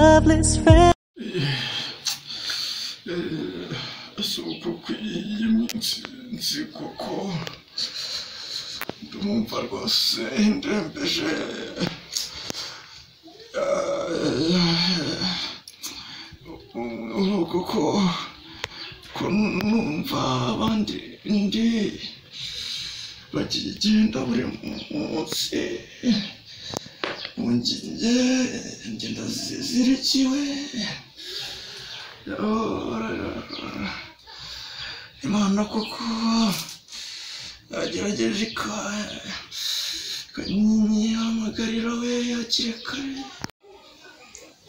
loveless friend. si uko kw'iyi minsi nzi kuko ndumva rwose ndembeje kuko ko numva abandi ndi bagenda buri munsi mu nginge ngenda zizirikiwe imana kuko yagerageje ikanyihamagarira we yakire kare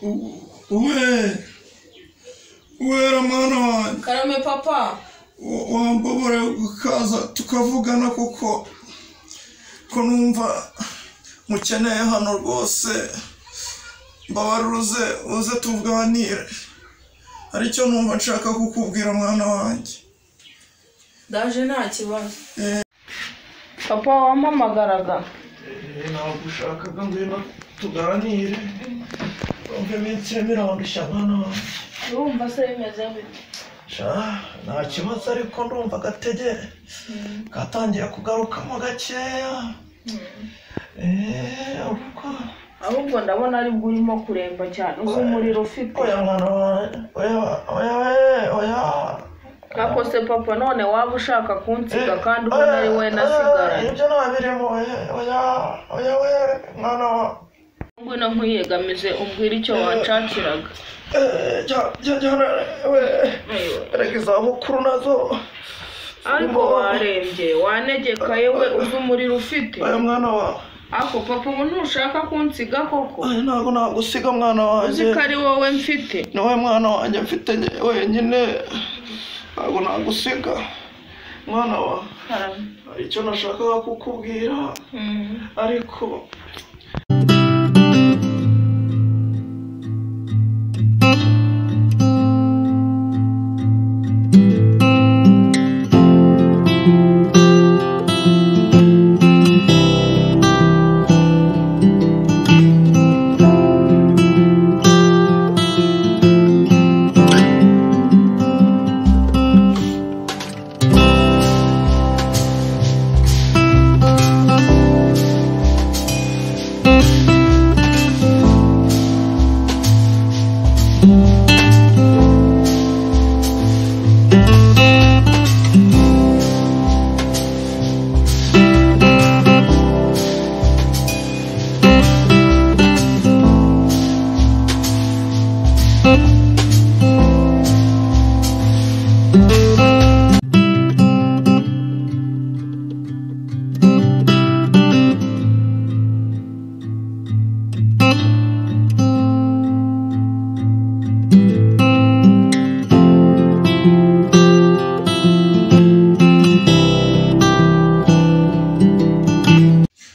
we wera mwana wanjye karame papa wambabare ukaza tukavugana kuko ko numva mukeneye hano rwose mbabaruze uze tuganire hari icyo numva nshaka kukubwira mwana wanjye ndaje nta kibazo Eh. papa wampamagaraga ntabwo ushakaga ngwino tuganire wumve iminsi irimo irandushya mwana wanjye urumva se bimeze gute sha nta kibazo ariko ndumva agategere gatangiye kugarukamo gakeya eee ariko ahubwo ndabona ari bwo urimo kuremba cyane uba umuriro ufite oya mwana wanjye oya oya we, oya ariko se papa none waba ushaka kunsiga kandi ubona oya, ari we oya, nasigaranye ibyo nta birimo oya oya oya we mwana wa ngwino nkwiyegamize umbwire icyo wanshakiraga eee jya- jya jyana we erega izabukuru nazo ariko warembye wanegekaye we uzi umuriro ufite oya mwana wawe ariko papa ubu ntushaka kunsiga koko Oya, ntabwo nagusiga mwana wanjye uzi ko ari wowe mfite ni wowe mwana wanjye mfite njye wenyine ntabwo nagusiga mwana wa karame hari icyo nashakaga kukubwira Mm. ariko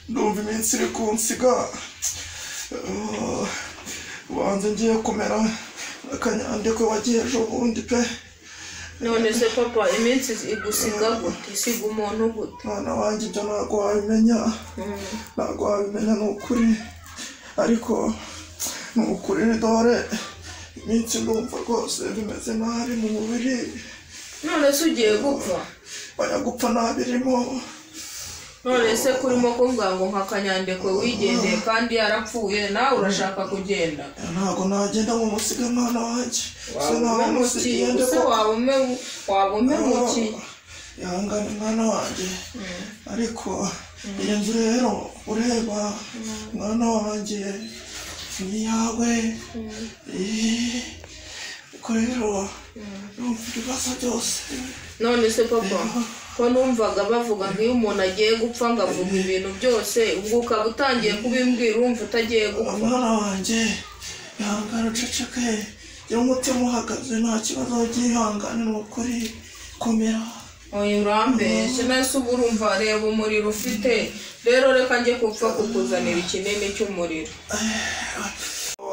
ndumva iminsi iri kunsiga Eh, ubanza ngiye kumera akanyandiko wagiye ejo bundi pe none se papa iminsi igusiga gute isiga umuntu gute mwana wanjye ibyo ntabwo wabimenya ntabwo wabimenya ni ukuri ariko ni ukuri dore iminsi ndumva rwose bimeze nabi mu mubiri none se ugiye gupfa bajya gupfa ntabirimo none se kurimo kuvuga ngo nka kanyandekwe wigendeye kandi yarapfuye nawe urashaka kugenda ntabwo nagenda mu musiga mwana wanjye se nawe musigiye wabumemukiye se ko wabumemu- wabumemukiye yangana mwana wanjye ariko iyi nzu rero ureba mwana wanjye ni iyawe Eh, ubwo rero numva ibibazo byose none se papa ko numvaga bavuga ngo iyo umuntu agiye gupfa ngo avuga ibintu byose ubwo ukaba utangiye kubimbwira umva utagiye gupfa mwana wanjye ihangane uceceke gira umutima uhagaze nta kibazo byihangane ni ukuri komera oya urambeshye nese ubu urumva reba umuriro ufite rero reka njye kupfa kukuzanira ikinini cy'umuriro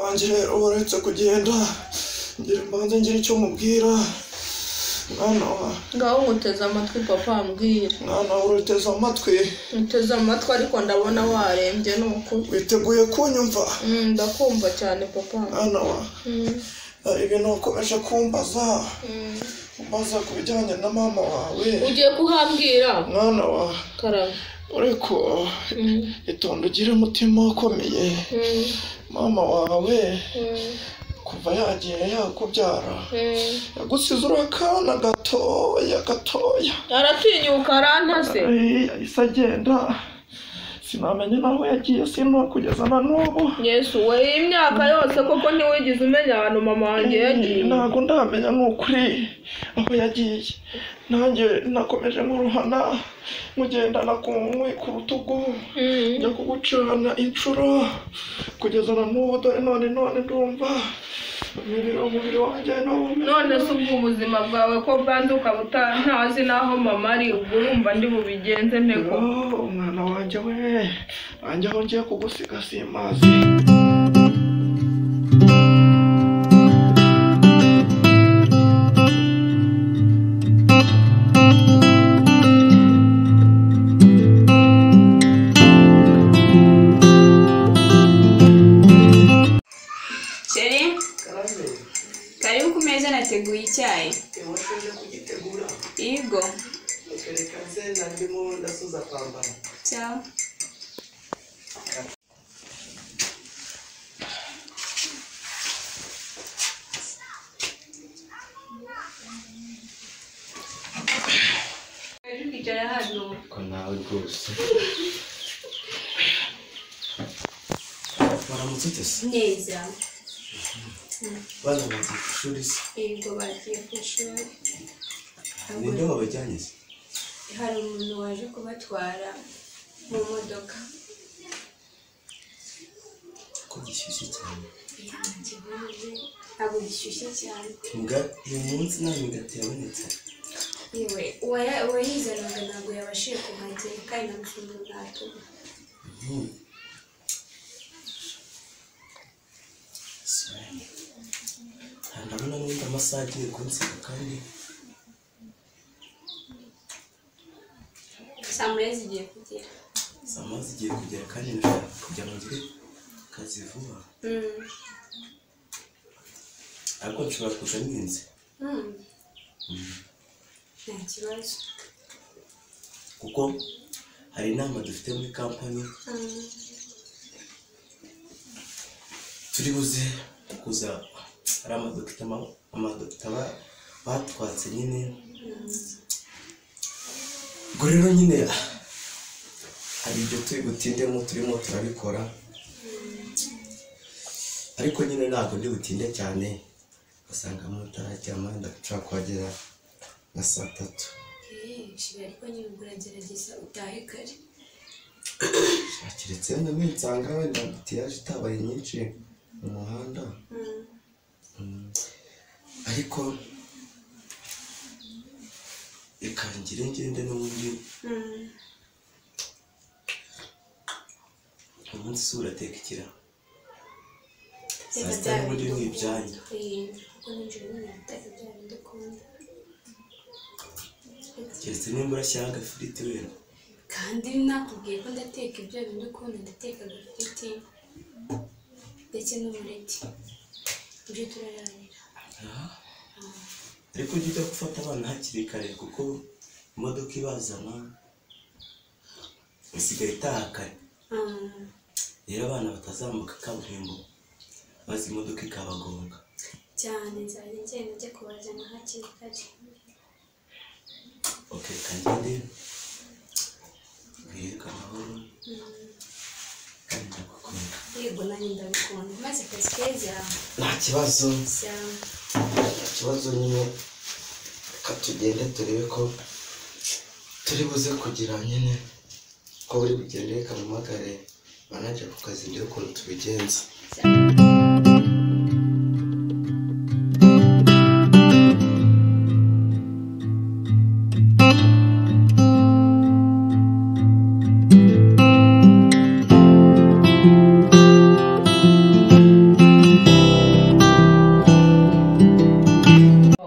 wanjye rero uretse kugenda ngira mbanze ngira icyo mubwira mwana wa ngaho nkuteze amatwi papa ambwira mwana wa uruteze amatwi ntuteze amatwi ariko ndabona warembye ni ukuri witeguye kunyumva Mm, ndakumva cyane papa mwana wa Mm, hari ibintu wakomeje kumbaza mm. umbaza ku bijyanye na mama wawe ugiye kuhambwira mwana wa karaba ariko Mm, itonde ugire umutima ukomeye mm, mama wawe mm, kuva yagiye yakubyara mm. yagusize uri akana gatoya gatoya aratinyuka arantaze Ay, yahise agenda sinamenya n'aho yagiye sino kugeza na n'ubu yesu we iyi myaka yose koko ntiwigeze umenya ahantu mama wanjye yagiye ntabwo ndamenya ni ukuri aho yagiye nanjye nakomeje nkuruhana mugendana ku nkwi ku rutugu Mm. njya kugucana inshuro kugeza na n'ubu dore none none ndumva umubiri umubiri wanjye nawo umeze none se ubwo ubuzima bwawe ko bwanze ukaba uta- ntazi n'aho mama ari ubwo urumva ndi bubigenze nteko Oh, umwana wanjye we wanjye aho ngiye kugusiga simazi Sheri karibu ku meza nateguye icyayi iwaje kugitegura yego mutwereka zena ndimo ndasoza kwambara cyaho kwicara hano ko nawe rwose baramutse utese neza bana bagiye ku ishuri se yego bagiye ku ishuri ninde wabajyanye se hari umuntu waje kubatwara mu modoka ko gishyushye cyane ntabwo gishyushye cyane mbwa uyu munsi nta migati yabonetse yewe uwaya- uwayizanaga ntabwo yabashije kuhagera kandi nta mafunguro natuma Hmm. Swe. Ah, ndabona n'undi amasaha agiye kunsiga kandi saa moya zigiye kugera saa moya zigiye kugera kandi ndashaka kugira ngo ngire akazi vuba Mm. ariko nshobora kuza ninze Mm. nta kibazo kuko hari inama dufite muri kampani Mm. turi buze kuza ari amadokita ma- amadokita ba- batwatse nyine ubwo rero nyine ah, hari ibyo turi butindemo turimo turabikora ariko nyine ntabwo ndi butinde cyane ugasanga mutarajyama ndashobora kuhagera nka saa tatu Eh, shira ariko nyine ubwo uragerageza utahe kare keretse wenda nsanga wenda ambutiyaje itabaye nyinshi mu muhanda Mm. ariko reka ngire ngende n'ubundi Mm. umunsi si urateka ikira Reka saa sita n'ubundi ni byabindukunda. ibyanya Eh, kuko ninjoro nyine bitari byabindukunda. keretse nimba urashyiraho agafiriti wera kandi nakubwiye ko ndateka ibyo bintu ukunda ndateka agafiriti ndetse n'umureti ibyo turaranira ariko ujya ujya gufata abana hakiri kare kuko imodoka ibazana isigaye itaha kare Mm. rero abana batazambuka kaburimbo maze imodoka ikabagonga cyane nzajya ngenda njya kubazana hakiri kare oke reka ngende wirirwa amahoro kandi ndagukunda yego nanjye ndabikunda maze pasikezi yawe nta kibazo cyane ikibazo nyine reka tugende turebe ko turi buze kugira nyine ko buri bugende kampamagare manaje ku kazi ndebe ukuntu tubigenza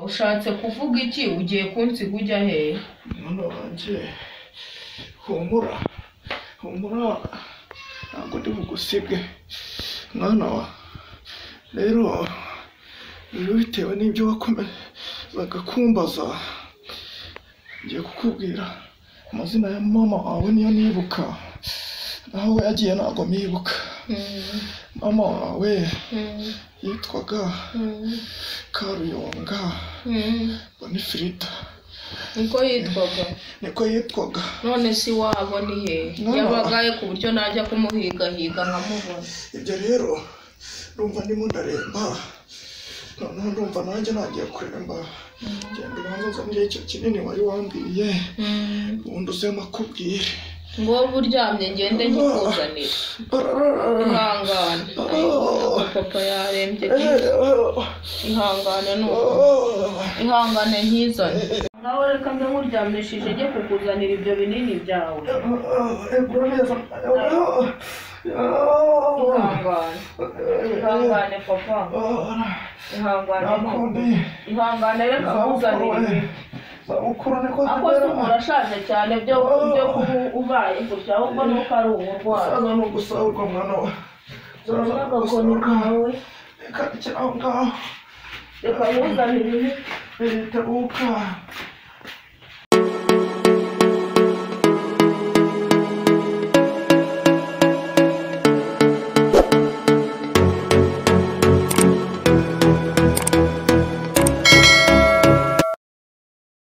ushatse ku kuvuga iki ugiye kunsiga ujya hehe mwana wanjye humura humura ntabwo ndi bugusige mwana wa rero rero bitewe n'ibyo wakomezaga kumbaza ngiye kukubwira amazina ya mama wawe niyo nibuka naho we yagiye ntabwo mwibuka mama wawe yitwaga karuyonga bonifirida niko yitwaga niko yitwaga none si wabo ni hehe No. yabagaye ku buryo najya kumuhigahiga nkamubona ibyo rero ndumva ndimo ndaremba noneho ndumva nanjye nagiye kuremba genda ubanza uzanire icyo kinini wari wambwiye ubundi uzema akubwire ngo wowe uryamye ngende nkikuzanira ihangane Ariko papa yarembye ihangane nuko ihangane nkizane ngaho reka mbe nkuryamishije njye kukuzanira ibyo binini byawe ihangane ihangane papa ihangane nakundi ihangane reka zabukuru we zabukuru niko nkuzanire ibintu ako si zibera urashaje cyane byo byo kuba ubaye gutya ahubwo nuko ari uburwayi saza ni ugusahurwa mwana we urabona agakoni kawe reka cyangwa reka nkuzanire imiti leta uka